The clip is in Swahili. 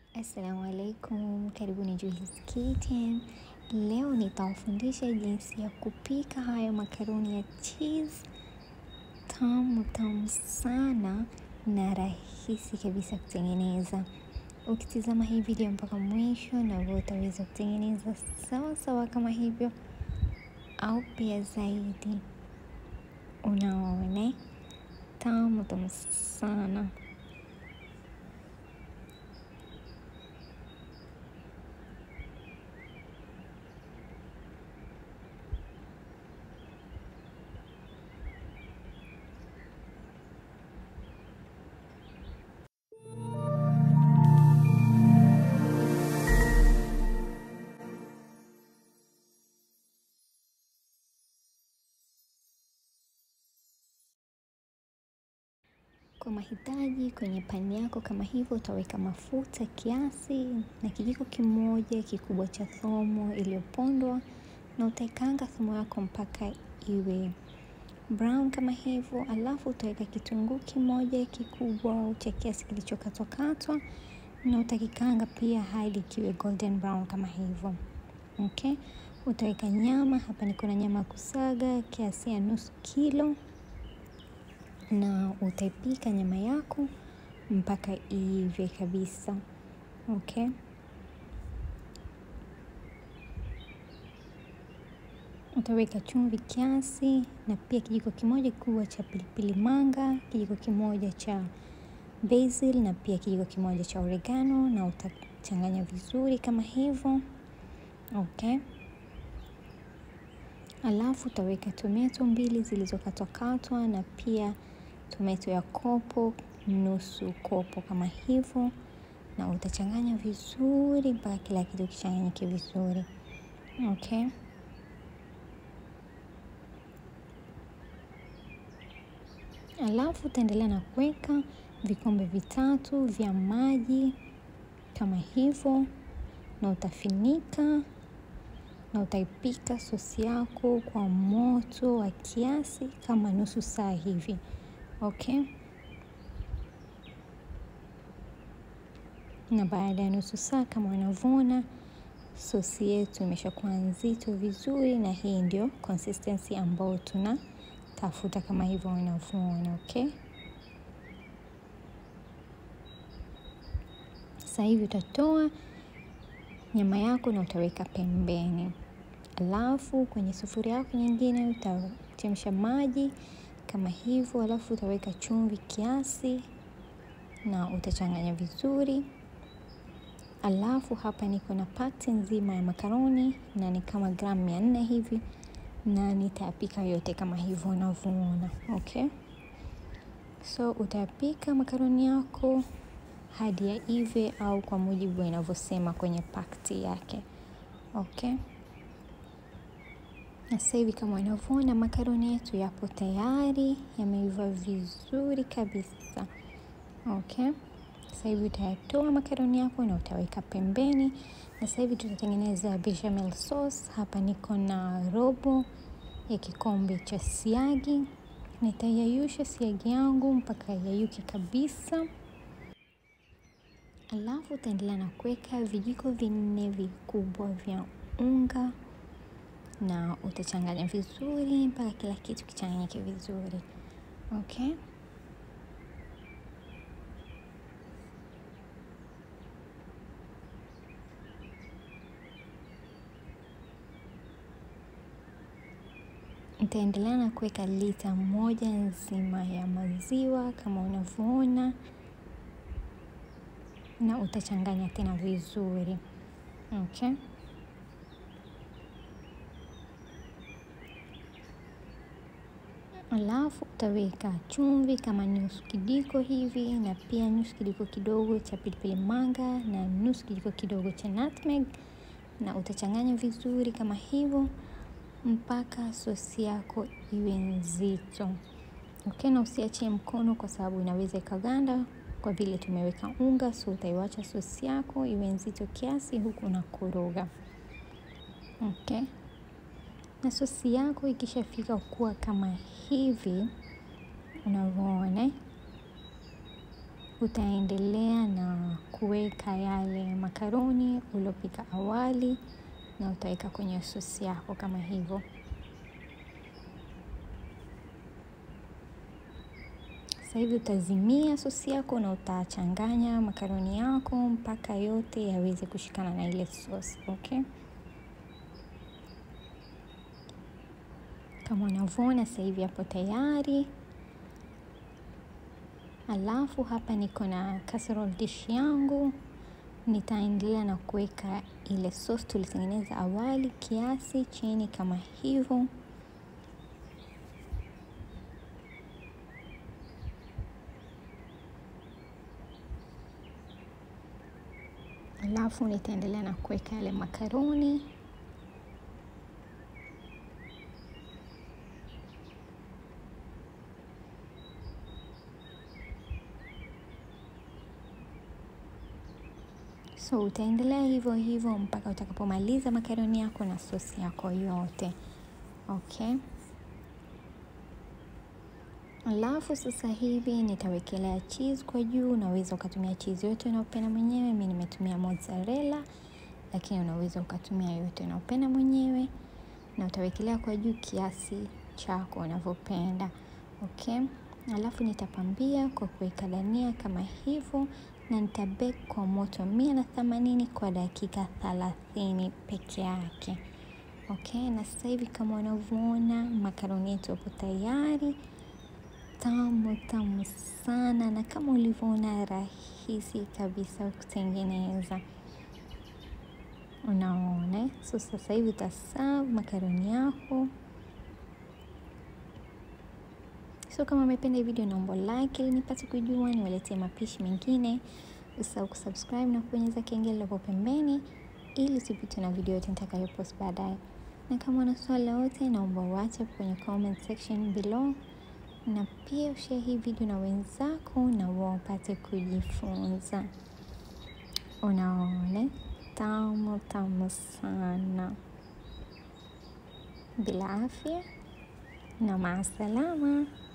Assalamu alaikum, karibuni Juhis Kitchen. Leo nitawafundisha jinsi ya kupika haya makaroni ya cheese tamu tamu sana na rahisi kabisa kutengeneza. Ukitizama hii video mpaka mwisho, na wewe utaweza kutengeneza sawa sawa kama hivyo au pia zaidi. Unaona, tamu tamu sana. Kwa mahitaji kwenye pani yako kama hivyo, utaweka mafuta kiasi na kijiko kimoja kikubwa cha thomo iliyopondwa, na utaikaanga thomo yako mpaka iwe brown kama hivyo. Alafu utaweka kitunguu kimoja kikubwa cha kiasi kilichokatwakatwa, na utakikaanga pia hadi kiwe golden brown kama hivyo. Okay, utaweka nyama hapa. Niko na nyama kusaga kiasi ya nusu kilo na utaipika nyama yako mpaka iive kabisa. Okay, utaweka chumvi kiasi na pia kijiko kimoja kikubwa cha pilipili manga, kijiko kimoja cha basil na pia kijiko kimoja cha oregano, na utachanganya vizuri kama hivyo. Okay, alafu utaweka tomato mbili zilizokatwakatwa na pia tomato ya kopo nusu kopo kama hivyo, na utachanganya vizuri mpaka kila kitu kichanganyike vizuri. Okay, alafu utaendelea na kuweka vikombe vitatu vya maji kama hivyo, na utafinika na utaipika sosi yako kwa moto wa kiasi kama nusu saa hivi. Okay, na baada ya nusu saa kama unavyoona sosi yetu imeshakuwa nzito vizuri, na hii ndio consistency ambayo tunatafuta kama hivyo unavyoona. Okay, sasa hivi utatoa nyama yako na utaweka pembeni, alafu kwenye sufuria yako nyingine utachemsha maji kama hivyo, alafu utaweka chumvi kiasi na utachanganya vizuri. Alafu hapa niko na pati nzima ya makaroni na ni kama gramu mia nne hivi, na nitayapika yote kama hivyo unavyoona. Okay, so utayapika makaroni yako hadi ya ive au kwa mujibu inavyosema kwenye pakti yake. Okay, na sasa hivi kama unavyoona makaroni yetu yapo tayari, yameiva vizuri kabisa. Okay, sasa hivi utayatoa makaroni yako na utaweka pembeni, na sasa hivi tutatengeneza bechamel sauce. Hapa niko na robo ya kikombe cha siagi, nitayayusha siagi yangu mpaka yayuke kabisa. Alafu utaendelea na kuweka vijiko vinne vikubwa vya unga na utachanganya vizuri mpaka kila kitu kichanganyike vizuri. Okay, nitaendelea na kuweka lita moja nzima ya maziwa kama unavyoona na utachanganya tena vizuri. Okay, alafu utaweka chumvi kama nusu kijiko hivi na pia nusu kijiko kidogo cha pilipili manga na nusu kijiko kidogo cha nutmeg, na utachanganya vizuri kama hivyo mpaka sosi yako iwe nzito. Okay, na usiachie mkono kwa sababu inaweza ikaganda kwa vile tumeweka unga, so utaiwacha sosi yako iwe nzito kiasi huku unakoroga. Okay, na sosi yako ikishafika kuwa kama hivi unavyoona, utaendelea na kuweka yale makaroni uliopika awali na utaweka kwenye sosi yako kama hivyo. Sasa hivi utazimia sosi yako na utachanganya makaroni yako mpaka yote yaweze kushikana na ile sosi, okay? Kama unavyoona sasa hivi hapo tayari. Alafu hapa niko na casserole dish yangu, nitaendelea na kuweka ile sauce tulitengeneza awali kiasi chini kama hivyo. Alafu nitaendelea na kuweka yale makaroni So utaendelea hivyo hivyo mpaka utakapomaliza makaroni yako na sosi yako yote, okay. Alafu sasa hivi nitawekelea cheese kwa juu. Unaweza ukatumia cheese yote unaopenda mwenyewe. Mimi nimetumia mozzarella, lakini unaweza ukatumia yote unaopenda mwenyewe, na utawekelea kwa juu kiasi chako unavyopenda, okay. Alafu nitapambia kwa kuweka dania kama hivyo na nitabake kwa moto mia na themanini kwa dakika thelathini peke yake, okay. Na sasa hivi kama unavyoona makaroni yetu yapo tayari, tamu tamu sana, na kama ulivyoona rahisi kabisa kutengeneza, unaona. So sasa hivi utaserve makaroni yako. So kama umependa hii video naomba like ili nipate kujua niwaletee mapishi mengine. Usisahau kusubscribe na kubonyeza kengele hapo pembeni ili usipitwe na video yote nitakayopost baadaye. Na kama una swali lolote naomba uache kwenye comment section below, na pia ushare hii video na wenzako na wao wapate kujifunza. Unaona, tamu tamu sana. Bila afya na maasalama.